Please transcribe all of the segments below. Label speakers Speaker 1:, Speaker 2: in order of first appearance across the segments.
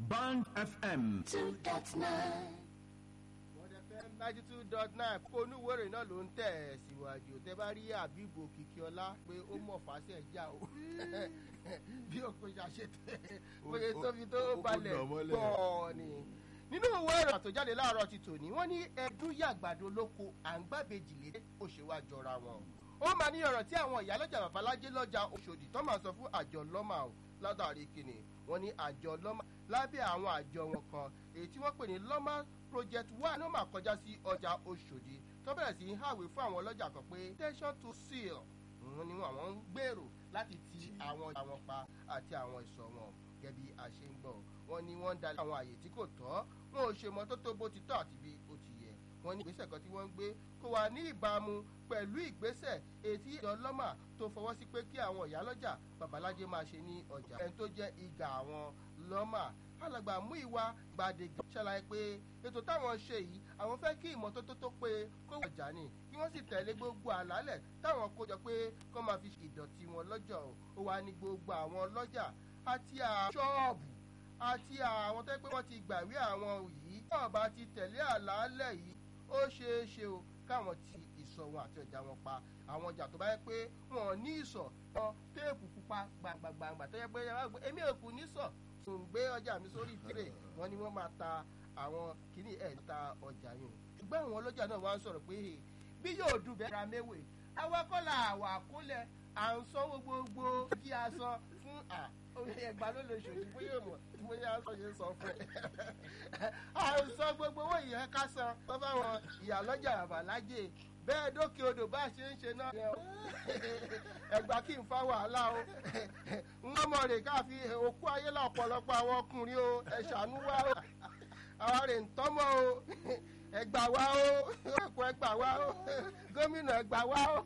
Speaker 1: Band FM.
Speaker 2: two dot nine.
Speaker 3: Bond FM ninety two dot nine kó onúwèrè náà ló ń tẹ̀ ẹ́ síwájú tẹ bá rí àbíbò kìkíọ́lá pé ó mọ̀ fàṣẹ já o bí òkú ṣàṣẹ tẹ bóyá tóbi tó
Speaker 4: ó kó
Speaker 3: balẹ̀
Speaker 4: nà mọ́lẹ̀.
Speaker 3: pọ̀ ni. nínú ìwé ìrìn àtòjáde láàárọ̀ ti tòní wọ́n ní ẹdún yàgbàdo lóko à ń gbàbejì lé ó ṣe wá jọra wọn. ó máa ní ọ̀rọ̀ tí àwọn ìyálọ́jà babalájé lọ́jà oṣòdì tó máa sọ fún àjọ lọ́mà o látàrí kìnnì wọ́n ní àjọ lọ́mà lábẹ́ àwọn àjọ wọn kan èyí tí wọ́n pè ní lọ́mà project one ló máa kọjá sí ọjà oṣòdì tó bẹ̀rẹ̀ sí í hàwé fún àwọn ọlọ́jà kan pé attention to seal òun ni àwọn ń gbèrò láti ti àwọn ọjà wọn pa àti àwọn ìsọ̀ wọn gẹ́gẹ́ bí a ṣe ń gbọ́ wọn ni wọ́n ń dalẹ̀ àwọn àyè tí kò tọ́ wọn ò ṣe mọ́tótó bó ti tọ́ àti bí ó ti yẹ wọ́n ní ìgbésẹ̀ kan tí wọ́n ń gbé kó wà ní ìbámu pẹ̀lú ìgbésẹ̀ ètí ìjọ lọ́mà tó fọwọ́ sí pé kí àwọn ìyálọ́jà babalájé máa ṣe ní ọjà ẹni tó jẹ́ ìgà àwọn lọ́mà alàgbà mú ìwà gbàdégà ṣàlàyé pé ètò táwọn ṣe yìí àwọn fẹ́ kí ìmọ́tótó tó pé kó wà jà ní kí wọ́n sì tẹ̀lé gbogbo àlálẹ̀ táwọn kó jọ pé kó máa fi ìdọ̀tí wọn lọ́jọ́ ó wà ní gbogbo àwọn lọ́jà àti àṣọ́ọ̀bù àti àwọn tó yẹ pé wọ́n ti gbàwé àwọn yìí náà bá ti tẹ̀lé àlàálẹ̀ yìí ó ṣeé ṣe o káwọn ti ìsọ̀ wọn àti ọjà wọn pa àwọn ọjà tó bá yẹ pé wọn ò ní ìsọ̀ wọn téèpù pupa gbàngbàngbà tó yẹ pé èmi ò kù ní sọ̀ tún gbé ọjà mi sórí tírè wọn ni wọ́n máa ta àwọn kìíní ẹ̀ ta ọjà yìí ṣùgbọ́n àwọn ọlọ́jà náà wá ń sọ̀rọ̀ pé bí yóò dùn bẹ́ẹ̀ ra méwèé awakọ́là àwà àkólẹ̀ à ń sanwó gbogbo kí a san fún à ẹgbà ló lè ṣòdì bóyá mọ̀ tí mo yá sọ yẹn sọ fún ẹ. à ń san gbogbo owó ìyẹn ká san tó bá wọn ìyàlọ́jà àbàlájè bẹ́ẹ̀ dókè odò bá ṣe ń ṣe náà. ẹgbà kí n fa wàhálà o wọ́n mọ̀ rè káfi òkú ayé là ọ̀pọ̀lọpọ̀ àwọn ọkùnrin o ẹ ṣàánú wá o àwa rè ń tọ́mọ̀ o ẹgbà wá o ẹkùn ẹgbà wá o gómìnà ẹgbà wá o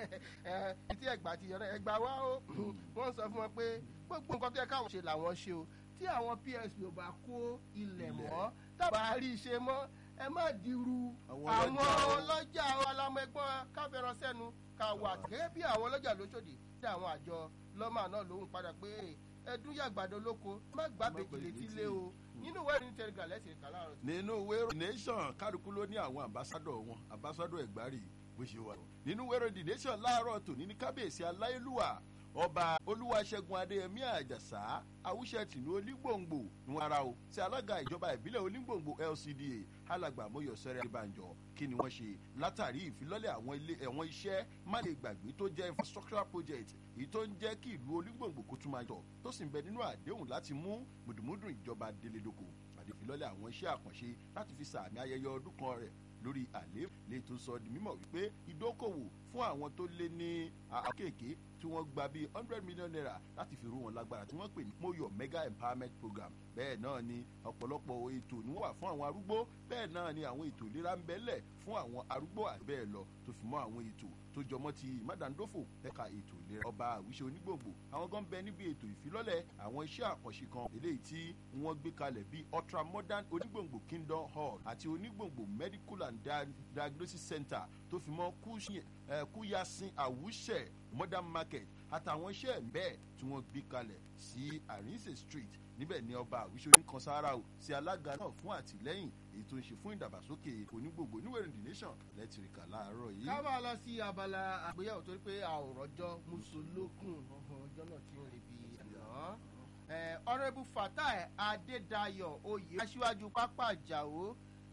Speaker 3: títí ẹgbà ti yọrọ ẹgbà wá o wọ́n sọ fún wọn pé gbogbo nǹkan tó yẹ káwọn ṣe làwọn ṣe o tí àwọn psp ò bá kó ilẹ̀ mọ́ tábà rí i ṣe mọ́ ẹ má dirú
Speaker 4: Àwọn
Speaker 3: àwọn
Speaker 4: ọlọ́jà o.
Speaker 3: ọlọ́jà alámẹ́gbọ́n káfẹ́ràn sẹ́nu ká wà gẹ́gẹ́ bí àwọn ọlọ́jà lóṣòdì tí àwọn àjọ lọ́mà náà lòun padà pé ẹdún yàgbàdo lóko má gbàgbé létí lé o nínú ìwé ìrìn tẹ̀lé lẹ́sìn kan láàárọ̀
Speaker 4: nínú ìwé nation kálukú ló ní àwọn ambassadọ wọn ambassadọ ẹgbàárì bó ṣe wà. nínú ìwé the nation láàárọ̀ tòní ní kábíyèsí aláìlúwà ọba olúwaṣẹ́gun adéyẹmí àjàsá awúṣẹ́ tìlú olígbòǹgbò ní wọn ara o sí alága ìjọba ìbílẹ̀ olígbòǹgbò lcda alàgbà mọ́yọ̀sẹ́rẹ́ ìbànjọ́ kí ni wọ́n ṣe látàrí ìfilọ́lẹ̀ àwọn ilé ẹ̀wọ̀n iṣẹ́ má lè gbàgbé tó jẹ́ infrastructural project èyí tó ń jẹ́ kí ìlú olígbòǹgbò kó tún máa jọ tó sì ń bẹ nínú àdéhùn láti mú mùdùmùdù ìjọba délédoko àdèfilọ́lẹ̀ àwọn iṣẹ́ àkànṣe láti fi sàmì ayẹyẹ ọdún kan rẹ̀ lórí àlè lè tó sọ di mímọ̀ wípé ìdókòwò fún àwọn tó lé ní àkéèké tí wọ́n gba bíi hundred million naira láti fi rú wọn lágbára tí wọ́n pè ní moyo mega empowerment program bẹ́ẹ̀ náà ni ọ̀pọ̀lọpọ̀ ètò ni wọ́n wà fún àwọn arúgbó bẹ́ẹ̀ náà ni àwọn ètò ìlera ń bẹ́lẹ̀ fún àwọn arúgbó àti bẹ́ẹ̀ lọ tó fi mọ́ àwọn ètò tó jọmọ́ ti mádàndófò ẹ̀ka ètò ìlera ọba àwíṣe onígbòǹgbò àwọn gan bẹ níbi ètò ìfilọ́lẹ̀ àwọn iṣẹ́ àkànṣe kan eléyìí tí wọ́n gbé kalẹ̀ bíi ultra modern onígbòǹgbò kingdom hall àti onígbòǹgbò medical and Dia- diagnosis center tó fi mọ́ Kúṣì- eh, kúyasin àwùṣẹ modern market àtàwọn iṣẹ́ bẹ́ẹ̀ tí wọ́n gbé kalẹ̀ sí àrínsè street níbẹ̀ ni ọba àwíṣe oníkan sára o sí alága náà fún àtìlẹ́yìn èyí tó ń ṣe fún ìdàgbàsókè onígbòǹgbò níwèrè the nation lẹ́tìrìkà láàárọ̀ yìí.
Speaker 3: ká máa lọ sí abala àgbéyàwó torí pé a ò rọjọ́ mùsùlùkùn ọjọ́ náà ti ń rè bí àná. ọ̀rẹ́bù fatai adédayọ̀ oyè aṣíwájú pápá ìjàwó